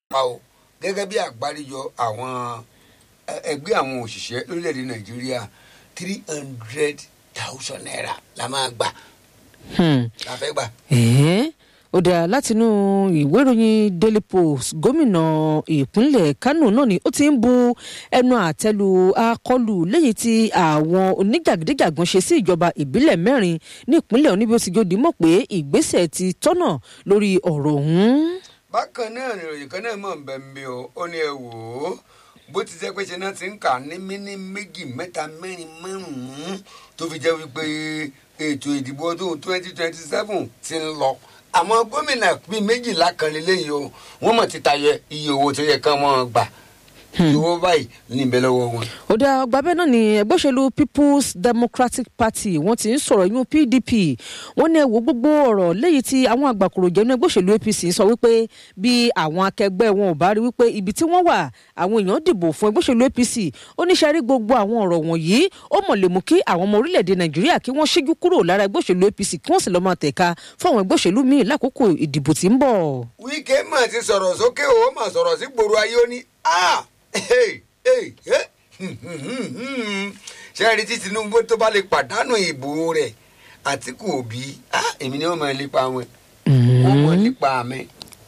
pa o gẹ́gẹ́ bí àgbáríjọ àwọn ẹgbẹ́ àwọn òṣìṣẹ́ lórílẹ̀‐èdè nàìjíríà three hundred thousand naira la máa gbà la fẹ́ gbà. ẹ̀ẹ́n ó dáa látinú ìwé ìròyìn daily post gómìnà ìpínlẹ̀ kánò náà ni ó ti ń bu ẹnu àtẹ́lu akọlù lẹ́yìn tí àwọn oníjàgídíjàgan ṣe sí ìjọba ìbílẹ̀ mẹ́rin ní ìpínlẹ̀ oníbi ó ti jòdì mọ̀ pé ìgbésẹ̀ ti tọ́nà lórí ọ̀rọ̀ ọ̀hún. bákan náà nìròyìn kan náà mọ̀ ń bẹ̀ ń bí o ó ní ẹ wò ó bó ti jẹ́ pé ṣe náà ti ń kà ní míní méjì mẹ́ta mẹ́rin márùn-ún tó fi jẹ́ wípé ètò ìdìbò ọdún twenty twenty seven ti ń lọ àmọ́ gómìnà bíi méjìlá kan lélẹ́yìí o wọ́n mọ̀ ti tayọ iye owó tó yẹ kán mọ́ gbà ìwọ báyìí ní ìbẹ̀ lọ́wọ́ wọn. ó dá ọgbà bẹ́ẹ̀ náà ni ẹgbẹ́ òṣèlú people's democratic party wọ́n ti ń sọ̀rọ̀ inú pdp wọ́n ní ẹ wo gbogbo ọ̀rọ̀ léyìí tí àwọn àgbàkùrò jẹ́ inú ẹgbẹ́ òṣèlú apc sọ wípé bí àwọn akẹgbẹ́ wọn ò bá rí wípé ibi tí wọ́n wà àwọn èèyàn dìbò fún ẹgbẹ́ òṣèlú apc ó ní sẹ́rí gbogbo àwọn ọ̀rọ̀ wọ̀nyí ó mọ̀ lè mú kí àwọn ọmọ orílẹ̀-èdè nàìjíríà kí wọ́n ṣíjú kúrò lára ẹgbẹ́ òṣèlú apc kí wọ́n sì lọ́ọ́ máa tẹ̀ka fún àwọn ẹgbẹ́ òṣèlú míì lákòókò ìdìbò tí ń bọ̀. wíkẹ́ mà ti sọ̀rọ̀ sókè o mà sọ̀rọ̀ sí gbòòrò ayé ó ní ah ṣé ẹ rí tí tinubu tó bá lè pàdánù ìbò rẹ̀ àtìkù òbí èmi ni wọ́n máa lépa wọn wọ́n mọ̀ nípa mi.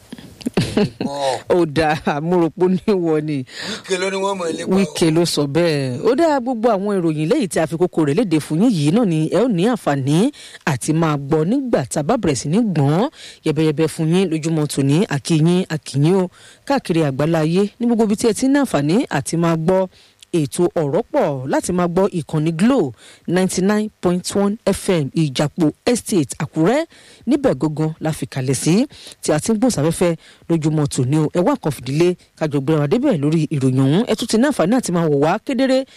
ó dáa àmúròpó níwọ ni wíkẹ́ ló ní wọ́n mọ̀ lépa wíkẹ́ ló sọ bẹ́ẹ̀ ó dáa gbogbo àwọn ìròyìn lẹ́yìn tí a fi kókó rẹ̀ léde fún yín yìí náà ni ẹ ó ní àǹfààní àti máa gbọ́ nígbà tá a bá bẹ̀rẹ̀ sí ní gbọ́n yẹ̀bẹ̀yẹ̀bẹ̀ fún yín lójúmọ́ tòní àkìyín àkìyín o káàkiri àgbáláyé ní gbogbo ibi tí ẹ ti ní àǹfààní àti máa gbọ́ ètò ọ̀rọ̀ pọ̀ láti máa gbọ́ ìkànnì glo ninety nine point one fm ìjàpọ̀ estate àkúrẹ́ níbẹ̀ gangan la fi kalẹ̀ sí tí a ti ń gbòǹsáfẹ́fẹ́ lójúmọ́ tòní o ẹ wá kan fìdílé kájọ gbéra wa débẹ̀ lórí ìròyìn ọ̀hún ẹ tún ti ní àǹfààní àti máa wò wá kedere